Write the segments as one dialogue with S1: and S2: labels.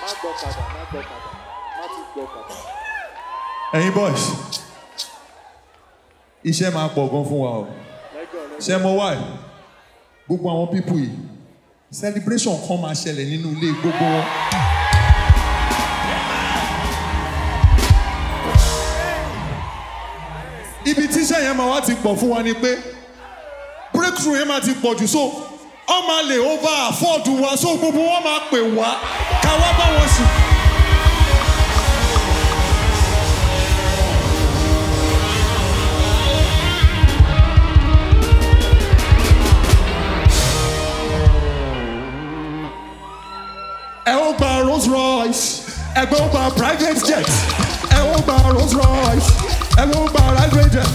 S1: gbọ́kadà má gbọ́kadà má tún gbọ́kadà.
S2: ẹ̀yin boys iṣẹ́ máa pọ̀ gan fún wa o
S1: lẹ́gàn lẹ́gàn.
S2: ṣé mo wá ẹ̀ gbogbo àwọn pípù yìí celebration kan máa ṣẹlẹ̀ nínú ilé gbogbo wọn. ibi tíṣẹ́ yẹn máa wá ti pọ̀ fún wa ni pé breakthrough yẹn máa ti pọ̀ jù so ọ máa lè over afford wa so gbogbo wọn máa pè wá ká wá bá wọn sùn. ẹ ó gba rolls royce ẹgbẹ́ ó gba private jet ẹ ó gba rolls royce ẹgbẹ́ ó gba private jet.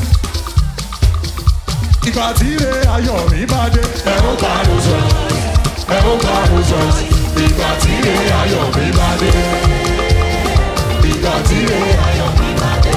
S2: ìgbà tí ilé ayọ̀ mi bá dé ẹ ó gba rolls royce ẹ ó gba rolls royce ìgbà tí ilé ayọ̀ mi bá dé ìgbà tí ilé ayọ̀ mi bá dé.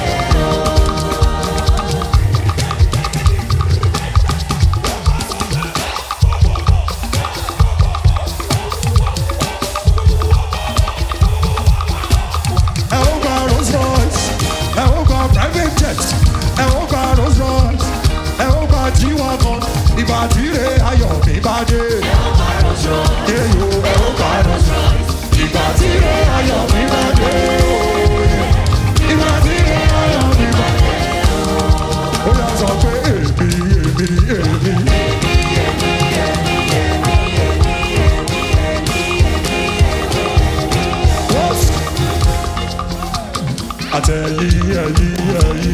S2: ẹ ó gba rolls royce ẹ ó gba private jet ẹ ó gba rolls royce ẹ ó gba g-wagon ìgbà tí ilé ayọ̀ mi bá dé. Eyo, ẹ ó gba rolls royce ìgbà tí ilé ayọ̀ mi bá dé. ìgbà tí ilé ayọ̀ mi bá dé. ó yà sọ pé èmi èmi èmi. Wọ́n àtẹ̀yí ẹ̀yí ẹ̀yí.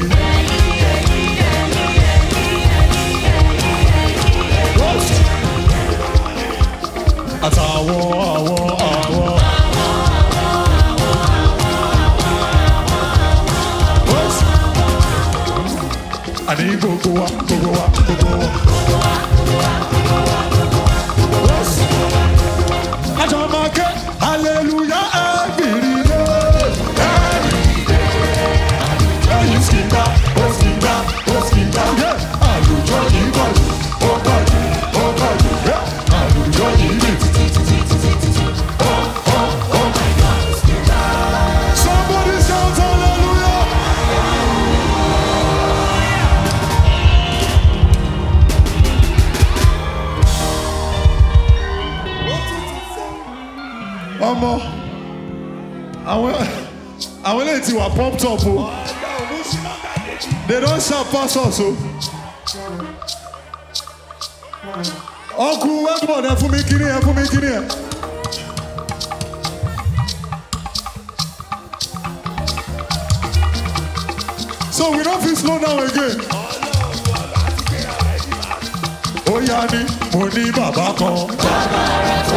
S2: àtàwọn àwọn àwọn. àní gbogbo wa gbogbo wa gbogbo wa. àjọ máa ké hallelujah every day. ẹ̀yin skita ó skita ó skita. àlùjọ yìí pọ̀ jù ó pọ̀ jù ó pọ̀ jù. àlùjọ yìí lè títí títí títí títí. Somebody shout hallelujah. ọmọ àwọn àwọn eléyìí ti wà pumped up o they don sharp pass us o ọkù wẹ́pọ̀ ẹ fún mi kíní ẹ fún mi kíní ẹ. so we no fit slow down again. ó yá ni mo ní bàbá kan.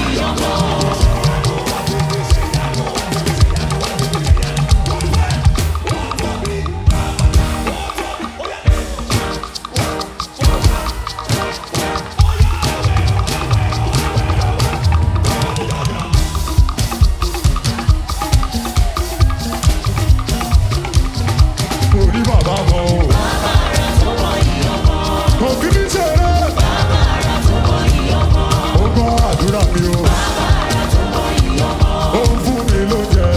S2: mo ní bàbá kan o. kò kí ní sẹ́rẹ̀. ó gbọ́ àdúrà mi o. ó ń fún mi lóúnjẹ.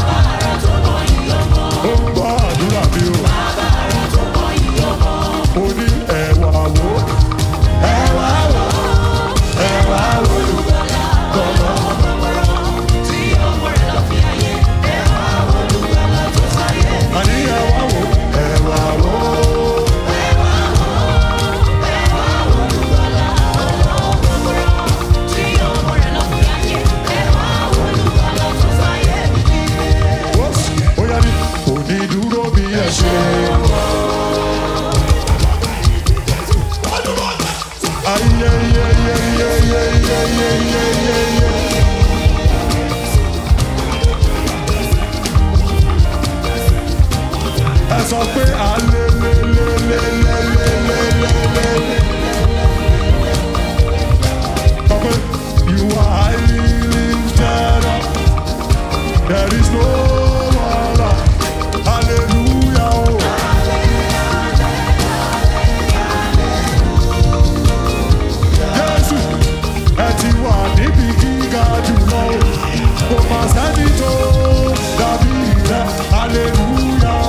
S2: ó ń gbọ́ àdúrà mi o. mo ní ẹ̀wà wo. ẹ̀wà wo. ẹ̀wà wo. gbọ̀ngàn. àní ẹ̀wà wo. ẹ̀wà wo. ó yá ní onídúró bí ẹ ṣe. ẹ sọ pé alelelelelelelelele. sọ pé you are highly lifted up. There is no one like Hallelujah. Oh. Jésù, ẹ ti wà níbi gíga jùlọ. kò mà sẹ́ni tó dàbí rẹ̀ hallelujah.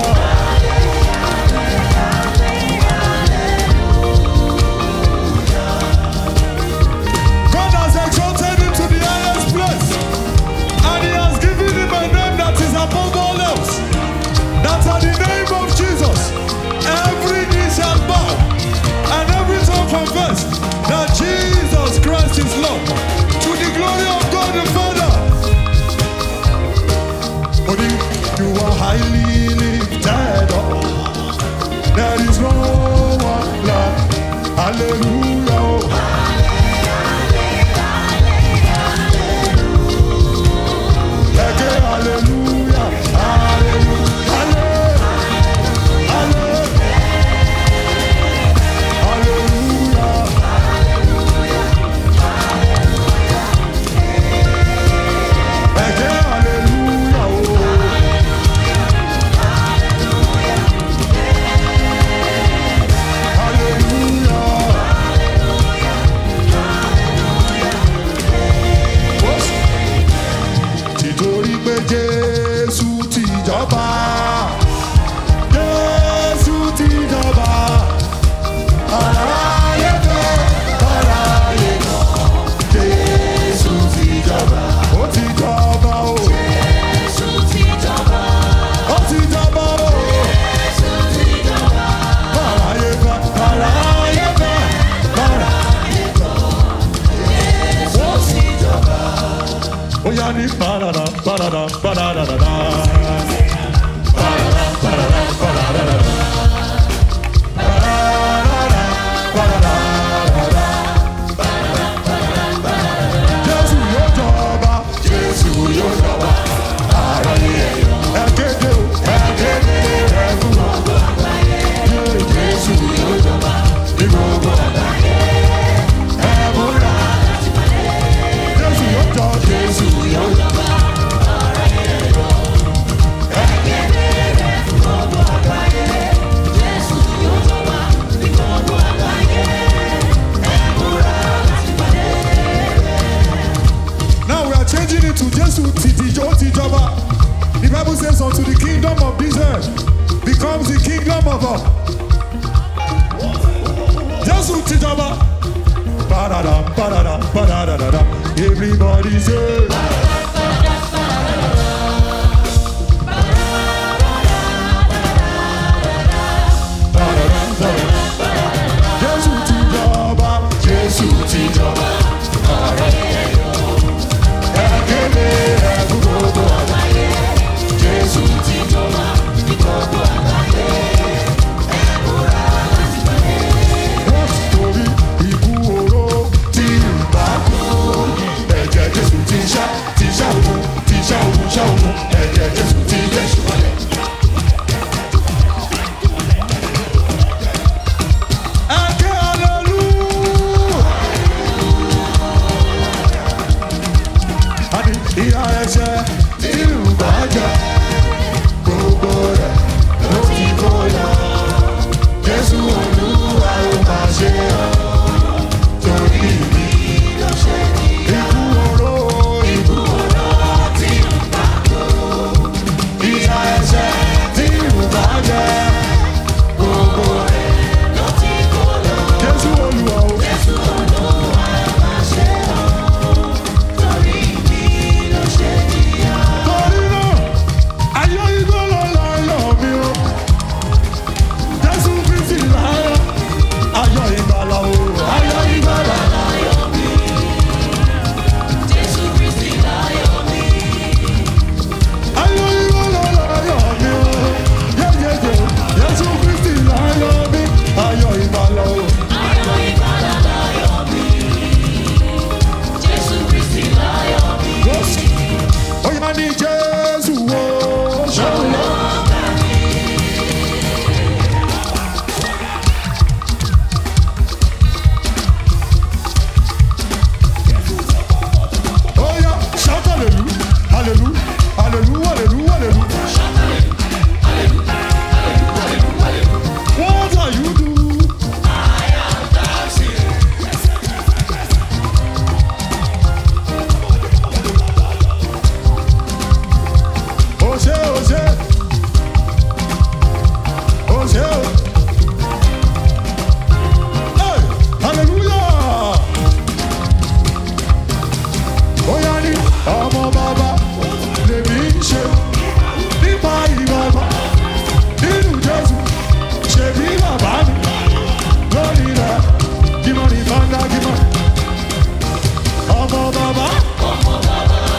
S2: God has exalted him to the highest place, and he has given him a name that is above all else. That at the name of Jesus, every knee shall bow, and every tongue confess that Jesus Christ is Lord. To the glory of God the Father. For you, you are highly lifted up. There is no one like Hallelujah. Eke hallelujah, hallelujah, hallelujah, hallelujah. Eke hallelujah, oh. Hallelujah. Títorí pé Jésù ti jọba. Jésù ti jọba. Aráyé fẹ́, aráyé kọ̀. Jésù ti jọba. Ó ti jọba o. Ó ti jọba o. Aráyé fẹ́, aráyé fẹ́, aráyé kọ̀. Ó ti jọba. Ó yá ní parada, parada, parada, parada. Parada, parada, parada, parada. Jésù yóò jọba. Jésù yóò jọba. Ara ni ẹ̀yọ́. Ẹ kéde o. Ẹ kéde ẹ̀kún. Jésù yóò jọba. Ní gbogbo àgbáyé. Ẹ múra. Jésù yóò jọ. Jésù yóò jọba. Now we are changing it to Jesu Titijo Tijọba. The Bible says unto the kingdom of this earth becomes the kingdom of God. Jesu Tijọba. Ba-da-da, ba-da-da, ba-da-da-da-da. Everybody say. Ba-da-da, ba-da-da. Jesu Tijọba. Jesu Tijọba. Ẹ̀kẹ́lẹ́ ẹ̀kú gbogbo àgbáyé. Jésù ti jọba ní gbogbo àgbáyé. Wọ́n ti torí ikú oró tí ń bá kú. Ẹ̀jẹ̀ Jésù ti ṣá ti ṣá òun ti ṣá òun ṣá òun. Ẹ̀jẹ̀ Jésù ti Jésù wọlé. Ẹ̀kẹ́ hallelujah. Àní ìyá ẹ̀ṣẹ̀ tí ń bá jẹ gbogbo rẹ̀ ló ti kó lọ. Jésù Olúwa ó máa ṣe ọ́ torí mi. Ikú oró ikú oró tí ń bá kú. Ìyá ẹ̀ṣẹ̀ tí ń bá jẹ gbogbo rẹ̀ ló ti kó lọ. Jésù Olúwa ó.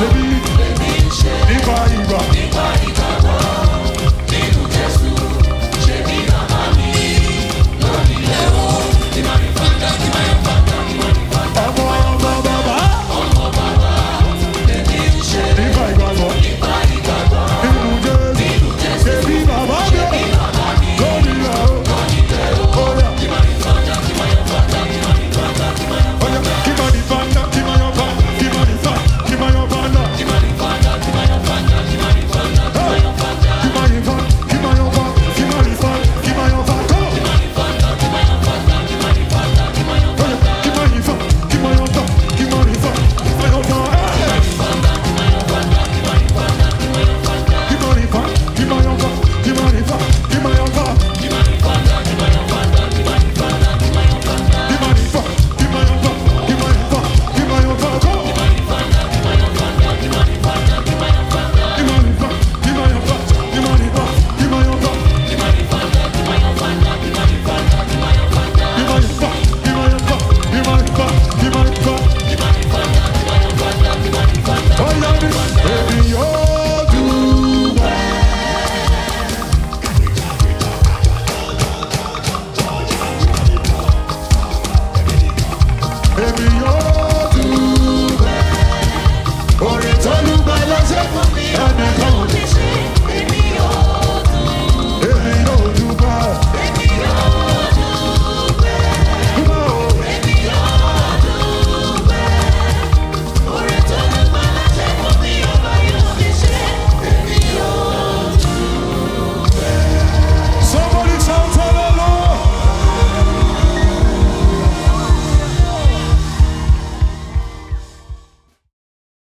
S2: Baby,